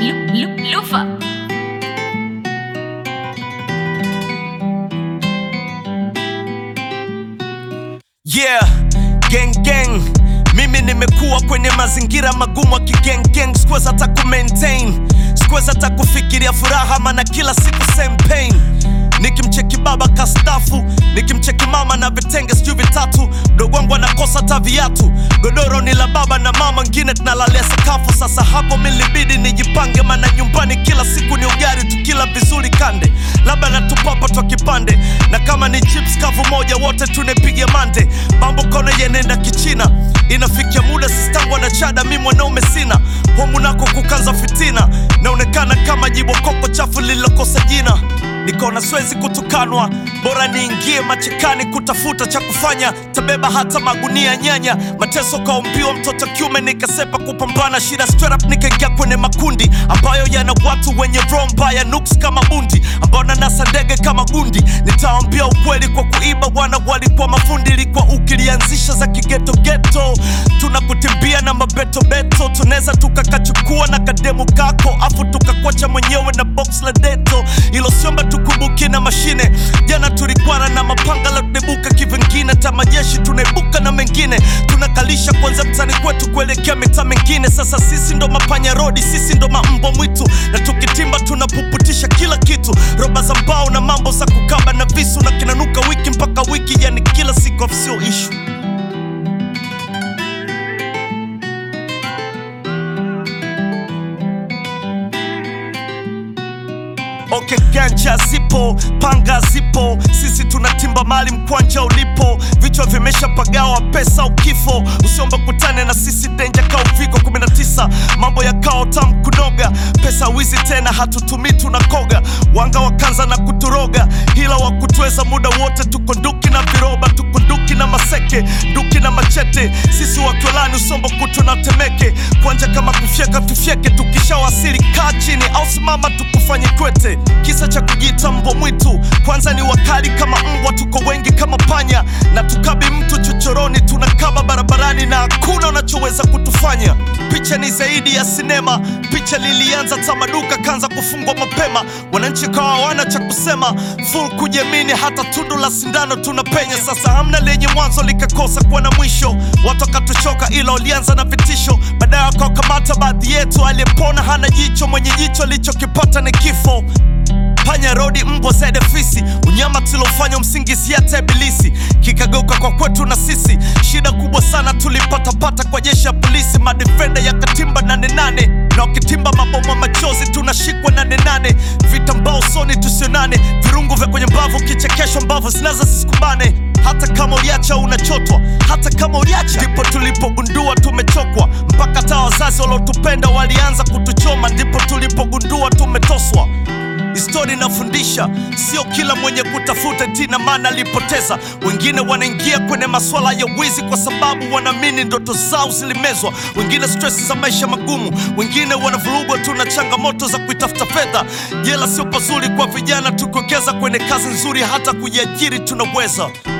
Lufa. Yeah, gang gang. Mimi nimekuwa kwenye mazingira magumu ya kigang gang, sikuweza hata ku maintain, sikuweza hata kufikiria furaha, maana kila siku same pain. Nikimcheki baba kastafu, nikimcheki mama na vitenge sijui vitatu, mdogo wangu anakosa hata viatu, godoro ni la baba na mama, ngine tunalalia sakafu. Sasa hapo milibidi nijipange, maana nyumbani kila siku ni ugali, tukila vizuri kande, labda natupapa twa kipande, na kama ni chips kavu moja, wote tunepiga mande. Mambo kona yenenda kichina, inafikia muda sistangu na chada, mi mwanaume sina homu nako kukanza fitina, naonekana kama jibokoko chafu lililokosa jina nikaona siwezi kutukanwa, bora niingie machekani kutafuta cha kufanya, tabeba hata magunia nyanya, mateso kaumbiwa mtoto kiume, nikasepa kupambana shida straight up, nikaingia kwenye makundi ambayo yana watu wenye roho mbaya, nuks kama bundi, ambao nanasa ndege kama gundi. Nitaambia ukweli kwa kuiba, wana walikuwa mafundi, ilikuwa ukilianzisha za kigeto geto, tunakutimbia na mabetobeto, tunaweza tukakachukua na kademu kako, afu tukakwacha mwenyewe na box la deto, ilo siomba tukumbuke na mashine. Jana tulikwana na mapanga la kudebuka kivingine, tamajeshi tunaibuka na mengine, tunakalisha kwanza mtani kwetu kuelekea mitaa mengine. Sasa sisi ndo mapanya rodi, sisi ndo mambo mwitu, na tukitimba tunapuputisha kila kitu, roba za mbao na mambo za kukaba na visu, na kinanuka wiki mpaka wiki, yani kila siku afsio ishu Okay, ganja zipo, panga zipo, sisi tunatimba mali mkwanja ulipo, vichwa vimeshapagawa pesa ukifo, usiomba kutane na sisi denja ka uviko 19 mambo ya kao tam kunoga, pesa wizi tena hatutumii tunakoga, wanga wakanza na kuturoga, hila wa kutweza muda wote, tuko nduki na viroba, tuko nduki na maseke, nduki na machete, sisi wakiolani usombo kutu na temeke, kwanja kama kufyeka tufyeke, tukishawasili kaa chini au simama tukufanye kwete kisa cha kujiita mbwa mwitu kwanza ni wakali kama mbwa tuko wengi kama panya na tukabi mtu chochoroni tunakaba barabarani na hakuna unachoweza kutufanya picha ni zaidi ya sinema picha lilianza tamaduka kanza kufungwa mapema wananchi kawa hawana cha kusema full kujiamini hata tundu la sindano tunapenya sasa hamna lenye mwanzo likakosa kuwa na mwisho watu wakatuchoka ila walianza na vitisho baadaye wakawakamata baadhi yetu aliyepona hana jicho mwenye jicho alichokipata ni kifo panya rodi mbwa zaidi fisi unyama tulofanya msingizia hata ibilisi kikageuka kwa kwetu na sisi shida kubwa sana tulipatapata kwa jeshi ya polisi madefenda ya katimba nane nane na wakitimba maboma machozi tunashikwa nane nane vitambao usoni tusionane virungu vya kwenye mbavu kichekesho mbavu zinaza sisikumbane hata kama uliacha unachotwa hata kama uliacha ndipo tulipogundua tumechokwa mpaka hata wazazi waliotupenda walianza kutuchoma ndipo tulipogundua tumetoswa Histori inafundisha sio kila mwenye kutafuta tina maana alipoteza. Wengine wanaingia kwenye masuala ya wizi kwa sababu wanaamini ndoto zao zilimezwa, wengine stress za maisha magumu, wengine wanavurugwa tu na changamoto za kuitafuta fedha. Jela sio pazuri kwa vijana, tukiwekeza kwenye kazi nzuri, hata kujiajiri tunaweza.